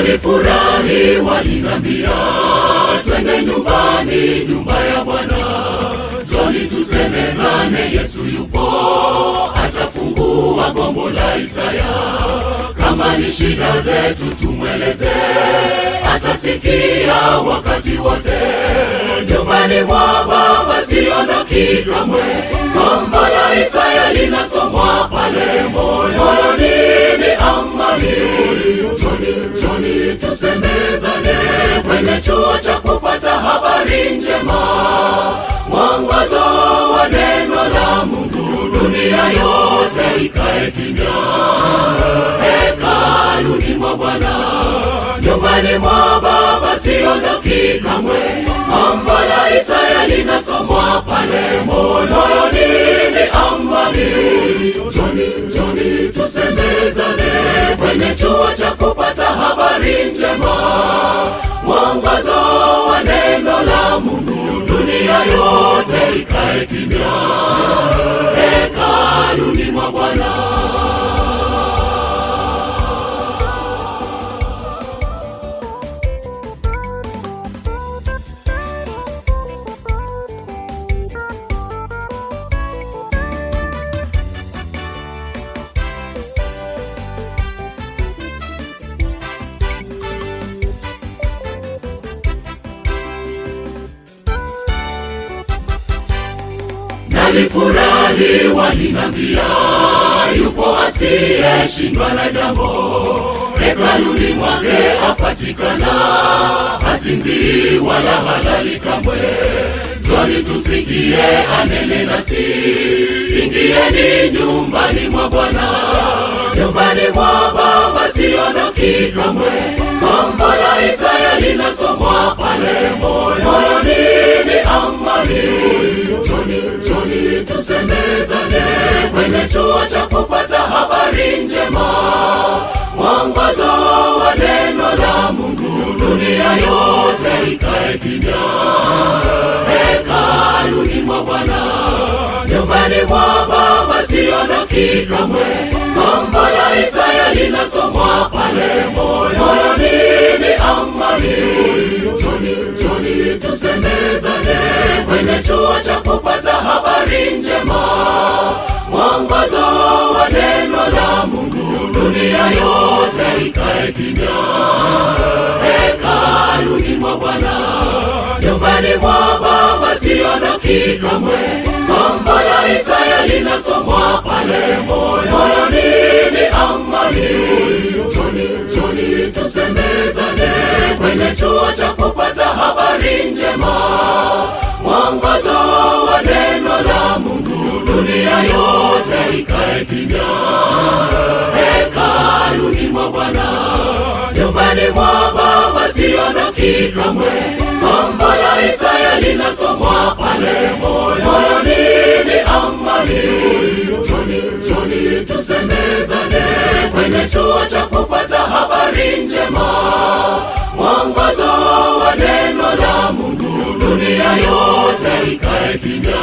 Nalifurahi walinambia, twende nyumbani, nyumba ya Bwana, joni tusemezane, Yesu yupo, atafungua gombo la Isaya. Kama ni shida zetu tumweleze, atasikia wakati wote. Nyumbani mwa Baba siondoki kamwe, gombo la Isaya linasomwa pale moyoni, ni amani. Joni, joni tusemezane kwenye chuo cha kupata habari njema, mwongozo wa neno la Mungu, dunia yote ikae kimya hekaluni mwa Bwana, nyumbani mwa Baba siondoki kamwe. Gombo la Isaya linasomwa pale moyoni, ni amani. Joni, joni tusemezane kwenye chuo cha kupata habari njema, mwongozo wa neno la Mungu, dunia yote ikae kimya hekaluni mwa Bwana. Nalifurahi walinambia, yupo asiyeshindwa na jambo, hekaluni mwake apatikana, hasinzii wala halali kamwe. Njoni tumsikie anene nasi, ingieni nyumbani mwa Bwana, nyumbani mwa Baba siondoki kamwe. Gombo la Isaya linasomwa pale moyoni, ni amani. Joni, joni tusemezane kwenye chuo cha kupata habari njema, mwongozo wa neno la Mungu, dunia yote ikae kimya hekaluni mwa Bwana, nyumbani mwa Baba siondoki kamwe. Gombo la Isaya linasomwa pale moyoni, ni amani. Joni, joni tusemezane kwenye chuo cha kupata habari njema, mwongozo wa neno la Mungu, dunia yote ikae kimya hekaluni mwa Bwana, nyumbani mwa Baba siondoki kamwe. Gombo la Isaya linasomwa pale moyoni, ni amani. Joni, joni tusemezane kwenye chuo cha kupata habari njema, mwongozo wa neno la Mungu, dunia yote ikae kimya hekaluni mwa Bwana, nyumbani mwa Baba siondoki kamwe. Gombo la Isaya linasomwa pale moyoni, ni amani. Joni, joni tusemezane kwenye chuo cha kupata habari njema, mwongozo wa neno la Mungu, dunia yote ikae kimya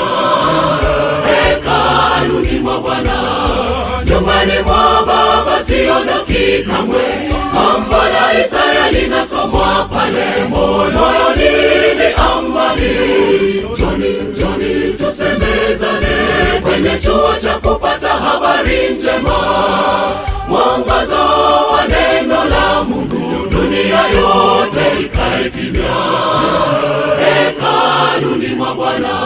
hekaluni mwa Bwana, nyumbani mwa Baba siondoki kamwe. Gombo la Isaya linasomwa pale moyoni, ni amani. Joni, joni tusemezane kwenye chuo cha kupata habari njema, mwongozo wa neno la Mungu, dunia yote ikae kimya hekaluni mwa Bwana.